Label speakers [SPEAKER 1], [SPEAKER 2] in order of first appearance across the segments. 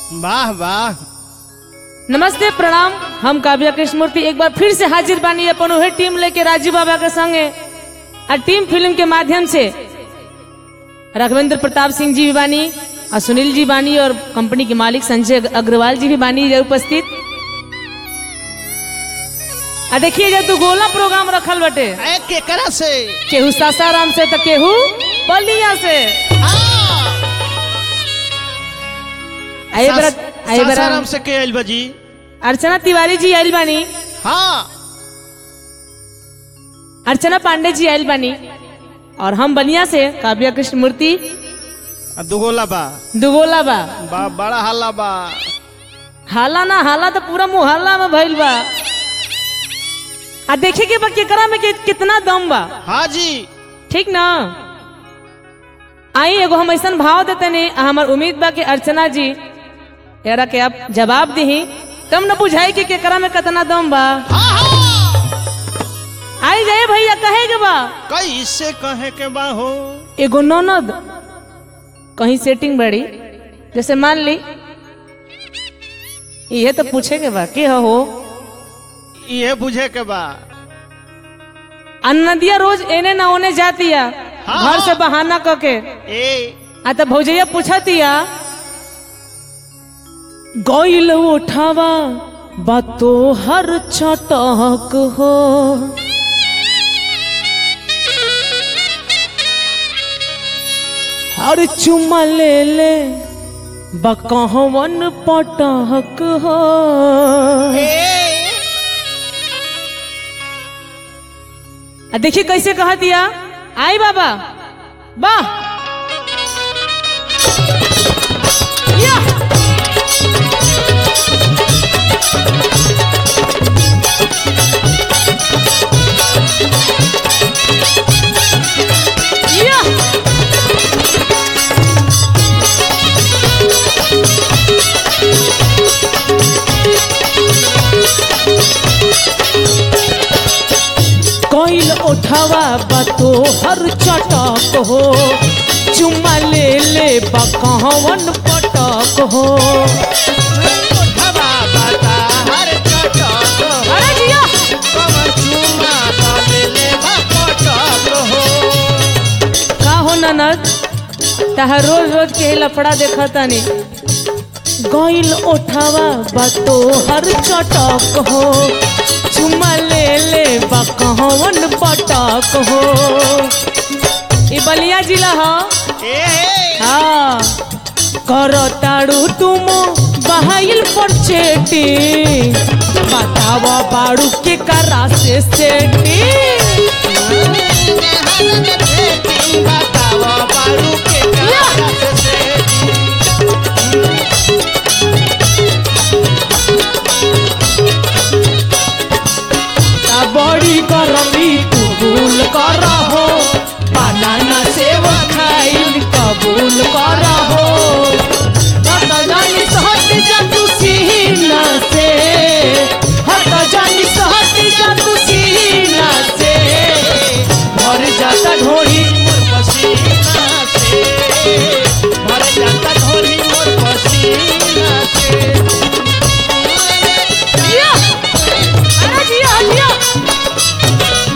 [SPEAKER 1] वाह वाह
[SPEAKER 2] नमस्ते प्रणाम हम काव्या कृष्णमूर्ति एक बार फिर से हाजिर बानी अपन उहे टीम लेके राजू बाबा के संगे आ टीम फिल्म के माध्यम से राघवेंद्र प्रताप सिंह जी भी बानी और सुनील जी बानी और कंपनी के मालिक संजय अग्रवाल जी भी बानी इधर उपस्थित आ देखिए जब तू गोला प्रोग्राम रखल बटे
[SPEAKER 1] ए केकरा से
[SPEAKER 2] केहू सासाराम से तो केहू बलिया से आए बरा आए बरा
[SPEAKER 1] सासाराम से के आइल बजी
[SPEAKER 2] अर्चना तिवारी जी आइल बानी
[SPEAKER 1] हाँ
[SPEAKER 2] अर्चना पांडे जी आयल बानी और हम बलिया से काव्या कृष्ण मूर्ति
[SPEAKER 1] आ दुगोला बा
[SPEAKER 2] दुगोला बा
[SPEAKER 1] बा बड़ा हल्ला बा
[SPEAKER 2] हाला ना हाला तो पूरा मुहल्ला में भइल बा आ देखे के बा केकरा में कि, कितना दम बा
[SPEAKER 1] हाँ जी
[SPEAKER 2] ठीक ना आई एगो हम ऐसा भाव देते नहीं हमार उम्मीद बा कि अर्चना जी यारा के आप जवाब दही तब न बुझाई कि केकरा में कितना दम बा
[SPEAKER 1] हाँ हाँ
[SPEAKER 2] आई जाए भैया कहे के बा
[SPEAKER 1] कैसे कहे के बा हो
[SPEAKER 2] एगो ननद कहीं सेटिंग बड़ी जैसे मान ली ये तो पूछे के बा के हो
[SPEAKER 1] ये बुझे के बा
[SPEAKER 2] आ नदिया रोज एने ना ओने जातिया
[SPEAKER 1] हाँ।
[SPEAKER 2] घर से बहाना करके
[SPEAKER 1] ए
[SPEAKER 2] आ तो भौजैया पूछतिया गइल उठावा बातो हर चटक हो हर चुमा ले ले बकहवन पटक हो आ देखिए कैसे कह दिया आई बाबा वाह या! या! कोइल उठावा बतो हर चटक हो चुम्मा ले ले बकहवन पटक हो
[SPEAKER 1] हवा बता हर चटक
[SPEAKER 2] अरे जिया
[SPEAKER 1] कमर चुमा डाले ले बा पटक हो
[SPEAKER 2] का हो ननद तहा रोज रोज के लफड़ा देखा तानी गइल उठावा बतो हर चटक हो चुम्मा ले ले बकहवन पटक हो ई बलिया जिला ह
[SPEAKER 1] ए
[SPEAKER 2] हाँ करो ताड़ू तुम बहाइल पर चेटी बतावा बाड़ू के करा से सेटी
[SPEAKER 1] बतावा बारू के करा से सेठी।
[SPEAKER 2] ता बड़ी गरमी तू भूल कर हो बनाना सेव खाइल कबूल कर हो हट जानी सहट जा तू सीना से हट जानी सहट जा तू सीना से भर जाता ढोरी
[SPEAKER 1] मोर पसीना से भर जाता ढोली मोर पसीना से
[SPEAKER 2] जिया अरे जिया जिया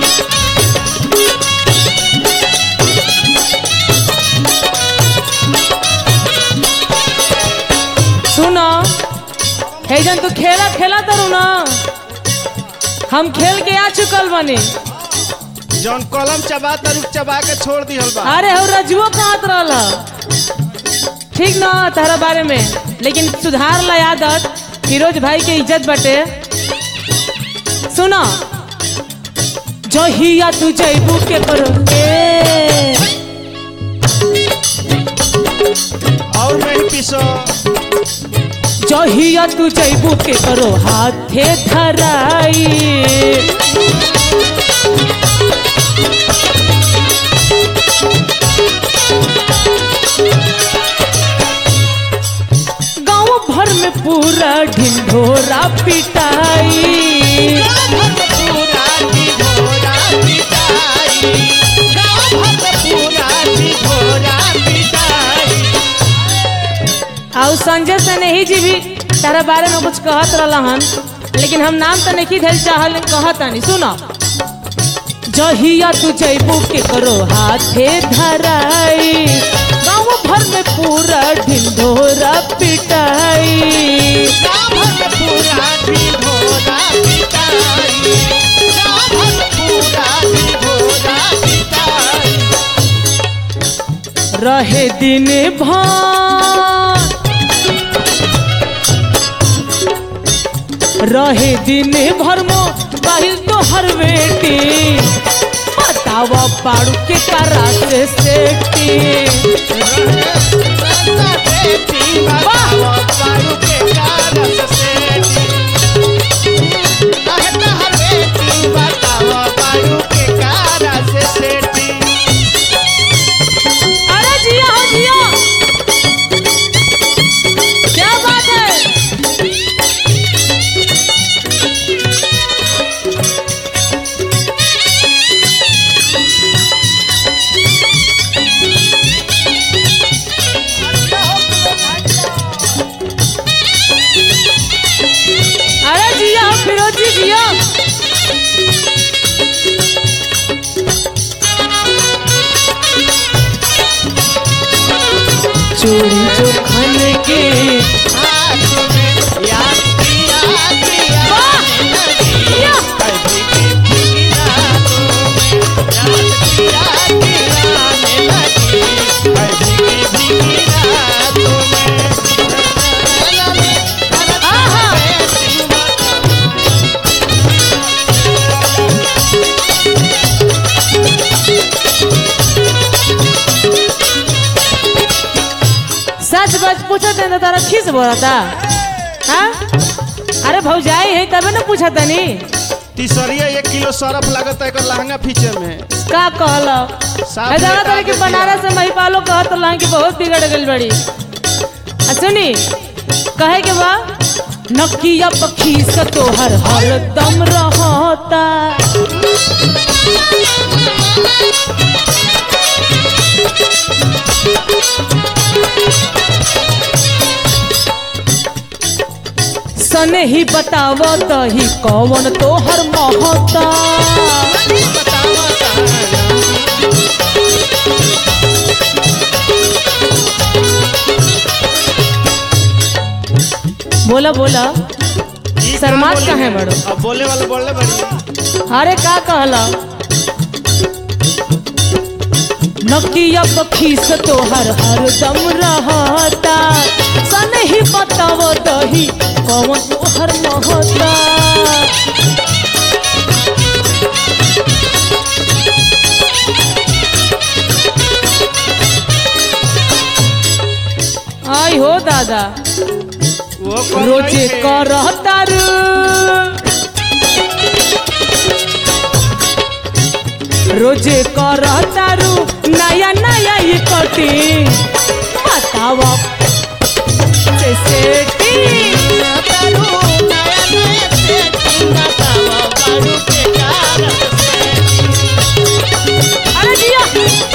[SPEAKER 2] सुनो हे जन तू खेला खेला तरू ना हम खेल के आ चुकल बनी
[SPEAKER 1] जौन कलम चबा तरुक चबा के छोड़ दिहल बा
[SPEAKER 2] अरे हो रजुओ कहत रहल ठीक ना तारा बारे में लेकिन सुधार ला आदत फिरोज भाई के इज्जत बटे सुनो जहिया तू जैबू के करो ए
[SPEAKER 1] और नहीं पीसो
[SPEAKER 2] जहिया तू जैबू के करो हाथे धराई गांव भर में पूरा ढिंढोरा पिटाई
[SPEAKER 1] पूरा ढिढोरा पिटाई गाँव भर पूरा ढिढोरा पिटाई
[SPEAKER 2] और संजय से नहीं जी भी तारा बारे में कुछ कहत रहला हन लेकिन हम नाम तो नहीं धैल चाहल कहत नहीं सुनो जहिया तू जैबू के करो हाथे धराई गाँव भर में पूरा ढिंढोरा पिटाई
[SPEAKER 1] गाभर पूरा ढिढोरा पिटाई गाभर पूरा ढिढोरा पिटाई
[SPEAKER 2] रहे दिन भर रहे दिन भर मो बाहिल तो हर बेटी बताव पाड़ू के करा से सेटी
[SPEAKER 1] रंगा बेटी बताओ पारू के कारस सेठी कहता हर बेटी बताओ पारू के कारस सेठी
[SPEAKER 2] अरे जिया हो जिया क्या बात है अरे जिया हो फिरोजी जिया चोरी जो खन के
[SPEAKER 1] हाथ में याद किया किया
[SPEAKER 2] वाह! जिया!
[SPEAKER 1] कभी की भीगी रातों में याद किया किया ने लगी कभी की भीगी रातों में
[SPEAKER 2] आहा!
[SPEAKER 1] बेटी बताओ
[SPEAKER 2] सच बच पूछत है तो तारा खीस बोला था हाँ अरे भौजाई है तबे ना पूछा तनी
[SPEAKER 1] तीसरिया एक किलो सरफ लागत है एकर लहंगा फीचे में
[SPEAKER 2] का कहल
[SPEAKER 1] साफ
[SPEAKER 2] है जाना
[SPEAKER 1] बता
[SPEAKER 2] तारे कि
[SPEAKER 1] देतिया।
[SPEAKER 2] बनारस से महिपालो कहत रहा कि बहुत बिगड़ गई बड़ी आ सुनी कहे के बा नकिया पखी से तोहर हरदम रहता सने ही बताव तही कौन तोहर महता
[SPEAKER 1] बतावा तारा
[SPEAKER 2] बोला बोला
[SPEAKER 1] ई
[SPEAKER 2] शर्मात
[SPEAKER 1] बोली
[SPEAKER 2] काहे
[SPEAKER 1] है?
[SPEAKER 2] बड़ो?
[SPEAKER 1] अब बोले वाले बोलले बड़ी
[SPEAKER 2] अरे का कहला नकिया पखी से तोहर हरदम रहता सन ही बताव दही कौन तोहर महता आई हो दादा
[SPEAKER 1] वो कौन
[SPEAKER 2] रोजे
[SPEAKER 1] है?
[SPEAKER 2] करता रोजे करता रू नया नया ये कटी बताव से सेटी
[SPEAKER 1] तारू नया नया सेठी बतावा बारू के कारस सेठी
[SPEAKER 2] अरे जिया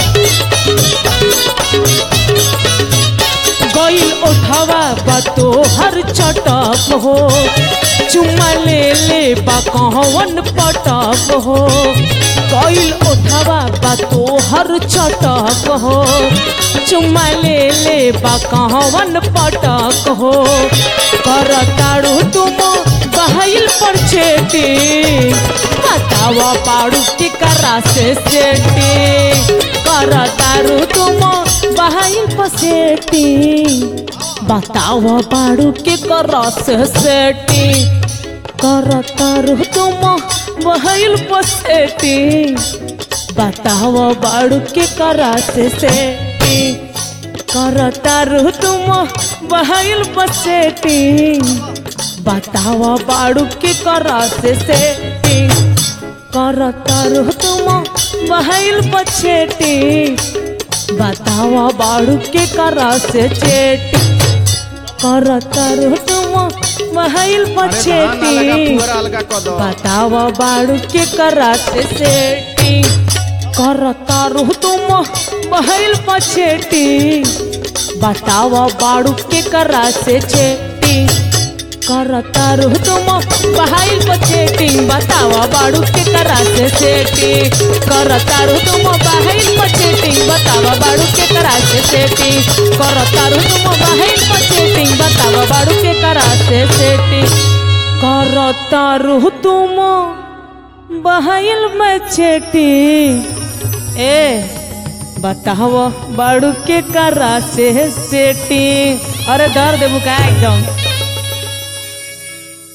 [SPEAKER 2] गईल उठावा बा तोहर चटक हो चुम्मा ले ले बा कहवन पटक हो गईल उठावा बा तोहर चटक हो चुम्मा ले ले बा कहवन पटक हो कर ताड़ू तुम बहाइल पर छेटी बतावा पाड़ू के करा से सेटी कर तारू तुम बहाइल पर सेटी बतावा पाड़ू के करा से सेटी कर तारू तुम बहाइल पर सेटी बतावा बाड़ू के करा से सेटी कर तारू तुम बहाइल पर सेटी बतावा बाड़ू के करा से सेटिंग करता रहो तुम बहाइल पछेटी बतावा बाड़ू के करा से चेटी करता रहो तुम बहाइल
[SPEAKER 1] अरे धान अलगा
[SPEAKER 2] पछेटी
[SPEAKER 1] पुअरा अलगा कऽ दो
[SPEAKER 2] बतावा बाड़ू के करा से सेटिंग करता रुह तुम बहल पछेटी बतावा बाड़ू के करा से चेटी करता रुह तुम बहाइल पछेटी बतावा बाड़ू के करा से सेटी करता रुह तुम बहाइल पछेटी बतावा बाड़ू के करा से सेटी करता रुह तुम बहाइल पछेटी बतावा बाड़ू के करा से सेटी करता रुह तुम बहाइल मछेटी ए बताओ बाड़ू के करा से सेटी अरे डर देबू का एकदम